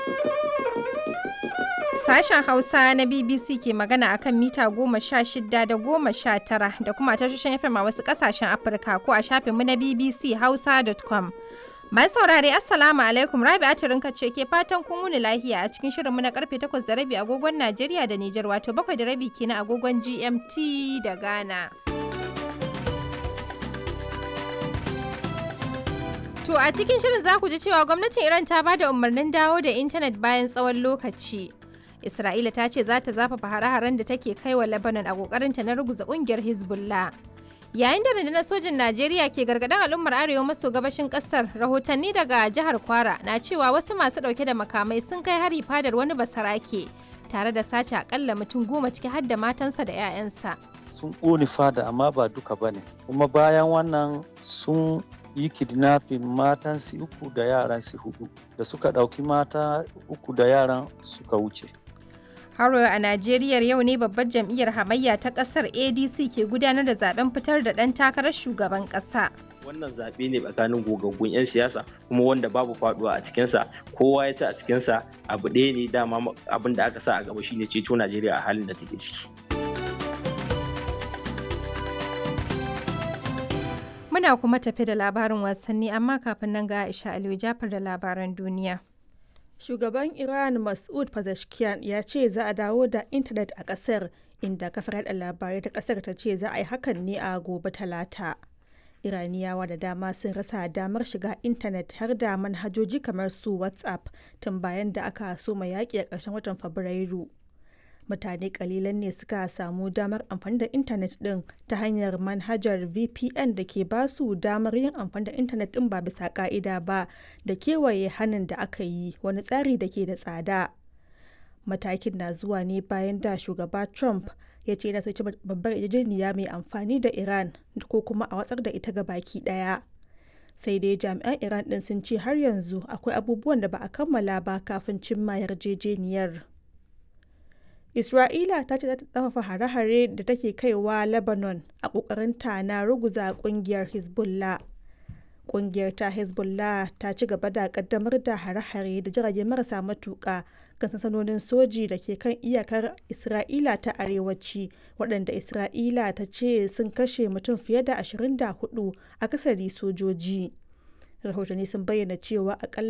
Sashen Hausa na BBC ke magana akan mita goma sha shida da goma sha tara da kuma tashoshin FM a wasu ƙasashen Afirka ko a shafinmu na BBC Hausa.com. Mai saurare Assalamu alaikum Rabi'a Turinka ce ke fatan kun wuni lahiya a cikin shirinmu na karfe 8 da rabi agogon Najeriya da Nijar wato 7 da rabi kenan agogon GMT da Ghana. To a cikin shirin za ku ji cewa gwamnatin Iran ta ba da umarnin dawo da intanet bayan tsawon lokaci. Isra'ila ta ce za ta zafafa hare-haren da take kai wa Lebanon a kokarinta na ruguza kungiyar Hezbollah. Yayin da rundunar sojin Najeriya ke gargaɗin al'ummar arewa maso gabashin ƙasar, rahotanni daga jihar Kwara na cewa wasu masu ɗauke da makamai sun kai hari fadar wani basarake tare da sace akalla mutum goma ciki har da matansa da 'ya'yansa. Sun ƙone fada amma ba duka ba ne, kuma bayan wannan sun yi kidnapping matan su uku da yaran su hudu da suka ɗauki mata uku da yaran suka wuce. Haro a Najeriya yau ne babbar jam'iyyar hamayya ta kasar ADC ke gudanar da zaben fitar da ɗan takarar shugaban ƙasa. Wannan zaɓe ne tsakanin gogaggun 'yan siyasa kuma wanda babu faɗuwa a cikinsa kowa ya ci a cikinsa abu ɗaya ne dama abin da aka sa a gaba shine ceto Najeriya a halin da take ciki. Muna kuma tafi da labarin wasanni amma kafin nan ga Aisha Aliyu Jafar da labaran duniya. Shugaban Iran Mas'ud Pezeshkian ya ce za a dawo da intanet a ƙasar inda kafar yada labarai ta ƙasar ta ce za a yi hakan ne a gobe talata. Iraniyawa da dama sun rasa damar shiga intanet har da manhajoji kamar su WhatsApp tun bayan da aka soma yaƙi a ƙarshen watan Fabrairu. mutane kalilan ne suka samu damar amfani da intanet din ta hanyar manhajar vpn da ke ba su damar yin amfani da intanet din ba bisa ka'ida ba da kewaye hannun da aka yi wani tsari da ke da tsada matakin na zuwa ne bayan da shugaba trump ya ce yana soci babbar yarjejeniya mai amfani da iran ko kuma a watsar da ita ga baki daya sai dai jami'an iran din sun ce har yanzu akwai abubuwan da ba a kammala ba kafin cimma yarjejeniyar Isra'ila ta ce za ta tsafafa hare-hare da take kaiwa Lebanon a ƙoƙarinta na ruguza ƙungiyar Hezbollah. Ƙungiyar ta Hezbollah ta ci gaba da ƙaddamar da hare-hare da jirage marasa matuƙa kan sansanonin soji da ke kan iyakar Isra'ila ta arewaci waɗanda Isra'ila ta ce sun kashe mutum fiye da 24 a kasari sojoji. Rahotanni sun bayyana cewa akalla